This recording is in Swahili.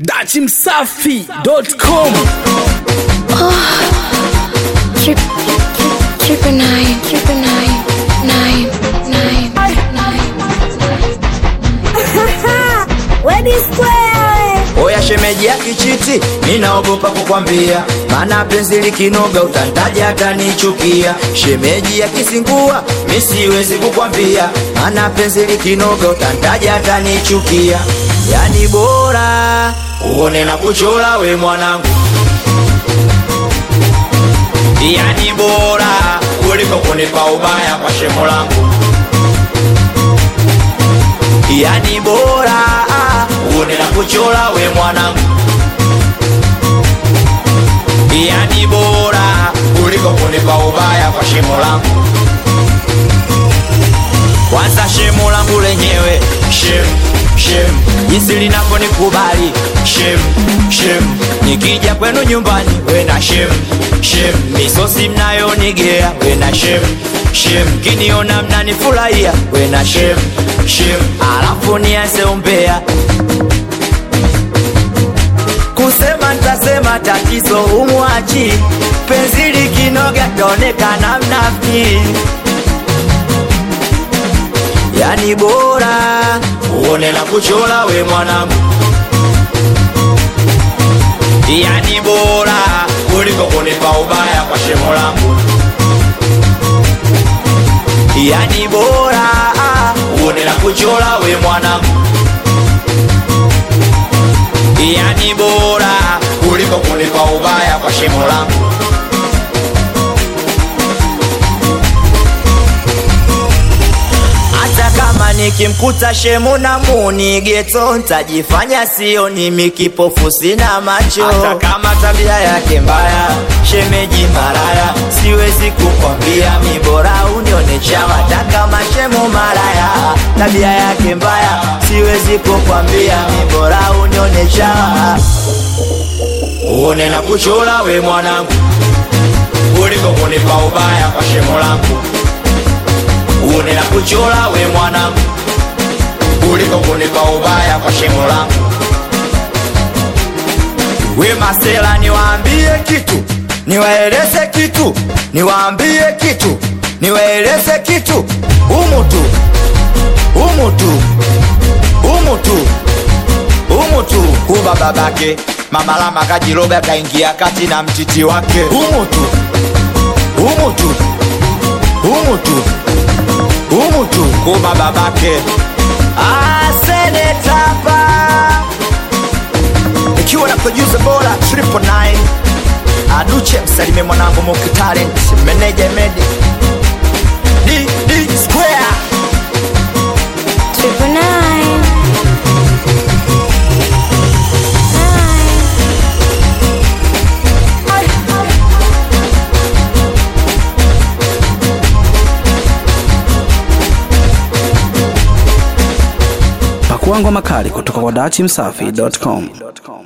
dachimsafi.com Trip, triple nine, triple nine, nine, nine, nine. Wedi Square. Oya shemeji ya kichiti, mi naogopa kukwambia, maana penzi likinoga utantaja atanichukia. Shemeji ya kisingua, mi siwezi kukwambia, maana penzi likinoga utantaja atanichukia. Yani bora uone na kuchola we mwanangu, yani bora kuliko kunipa ubaya kwa shemo langu yani bora ah, uone na kuchola we mwanangu, yani bora kuliko kunipa ubaya kwa shimo langu. Kwanza shimo langu lenyewe shem shem, jinsi linavyonikubali shem shem, nikija kwenu nyumbani wena shem shem, misosi mnayonigea wena shem shem, kiniona mnanifurahia wena shem shem, alafu nianze umbea kusema ntasema tatizo umwachi penzi likinoga taonekana mnafiki yani bora uone na kuchola we mwanangu, yani bora kuliko kunipa ubaya kwa shemo langu, yani bora ah, uone na kuchola we mwanangu, yani bora kuliko kunipa ubaya kwa shemo langu. hata kama nikimkuta shemu na muni geto ntajifanya sio nimi kipofu sina macho hata kama tabia yake mbaya shemeji maraya siwezi kukwambia mi bora unione chawa hata kama shemu maraya tabia yake mbaya siwezi kukwambia mi bora unione chawa uone na kuchola we mwanangu kuliko kunipa ubaya kwa shemo langu uone na kuchola we mwanangu kuliko kunipa ubaya kwa shimo langu. We masela, niwaambie kitu, niwaeleze kitu, niwaambie kitu, niwaeleze kitu, umu tu, umu tu, umu tu, umu tu, kuba babake mama lama kajiroga kaingia kati na mtiti wake, umu tu, umu tu, umu tu humu tu kuma babake asenetapa ikiwa na producer bora triple nine aduche msalimie mwanangu mukitalent meneja medi d d square Triple nine. Nine. pakuangwa makali kutoka kwa dachimsafi.com